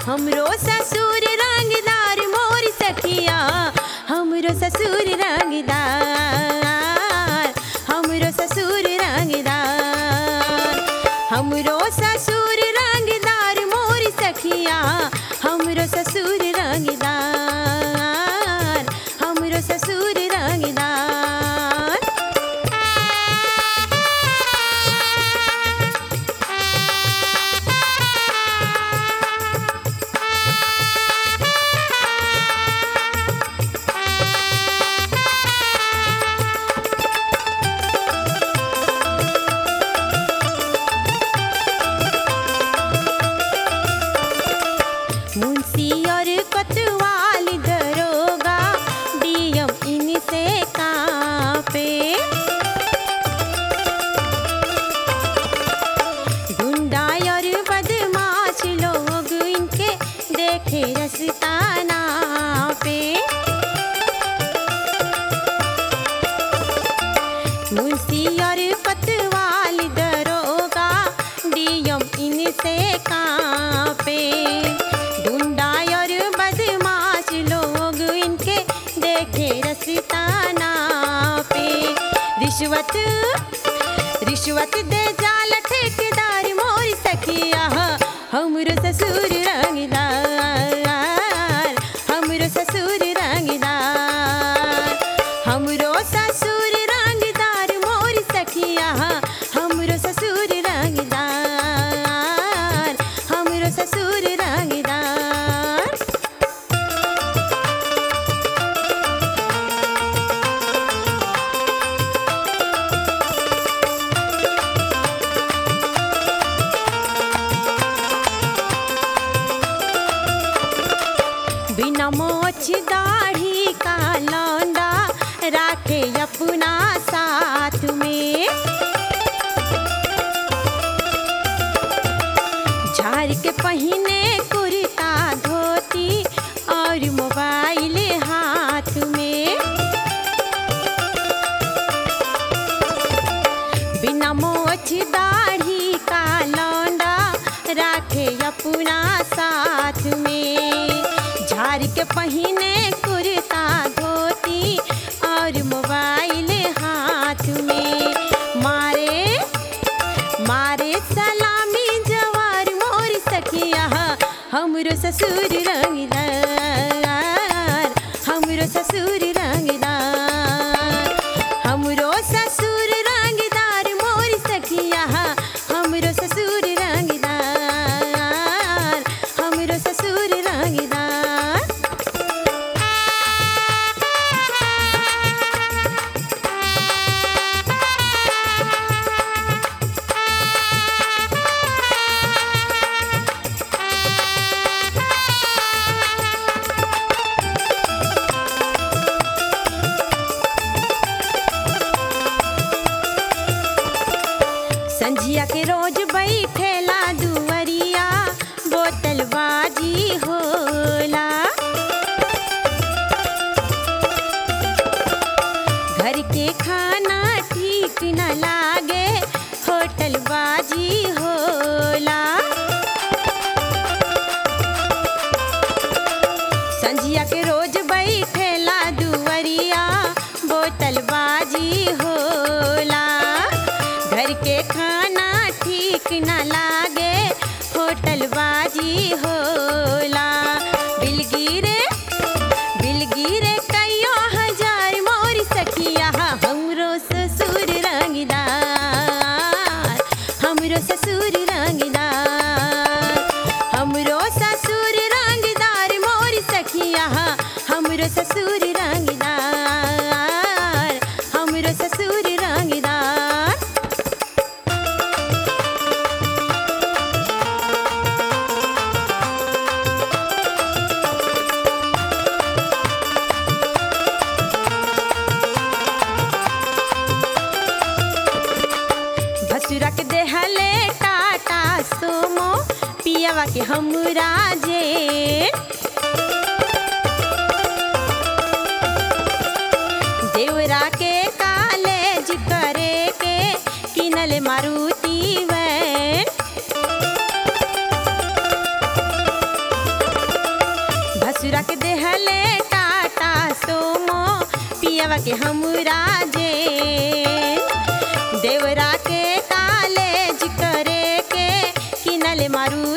हमरो ससुर रंगदार मोर सखिया हमरो ससुर रंगदार हमरो ससुर रंगदार हमरो ससुर रंगदार मोर सखिया हमरो ससुर रंगदार हमरो ससुर रंगदार मुंशी और कोतवाल दरोगा डीएम इनसे कांपे गुंडा और बदमाश लोग इनके देखे रस्ताना पे मुंशी और पतवाल दरोगा डीएम इनसे कांपे गुंडा और बदमाश लोग इनके देखे रस्ताना पे रिश्वत रिश्वत दे जाल ठेकेदार मोर सखिया हमरो ससुर रंगदार हमरो ससुर रंगदार हमरो ससुर रंगदार मोर सखिया हमरो ससुर रंगदार हमरो ससुर रंगदार बिना मोछ दाढ़ी का लौंडा राखे अपना साथ में झाड़ के पहिने कुर्ता धोती और मोबाइल हाथ में बिना मोछ दाढ़ी का लौंडा राखे अपना साथ में झाड़ के पहिने कुर्ता धोती और मोबाइल हाथ में मारे मारे सलामी जवार मोर सखिया हमरो ससुर रंगदार हमरो ससुर रंगदार हमरो ससुर रंगदार मोर सखिया हमरो ससुर रंगदार हमरो ससुर रंगदार संझिया के रोज बैठेला दुवरिया बोतल बाजी होला घर के खाना ठीक न लागे होटल बाजी होला संझिया के रोज बैठेला दुवरिया बोतल बाजी होला घर के खाना ठीक न लागे होटल बाजी होला बिलगिरे बिलगिरे कईयो हजार मोर सखिया हमरो ससुर रंगदार हमरो ससुर रंगदार हमरो ससुर रंगदार मोर सखिया हमरो ससुर रंगदार हमरो ससुर रंगदार भसुरा के देहले टाटा सोमो पियावा के हमरा जे देवरा के कालेज करे के किनल मारुति वैन के हमरा जे देवरा के कालेज करे के किनल मारू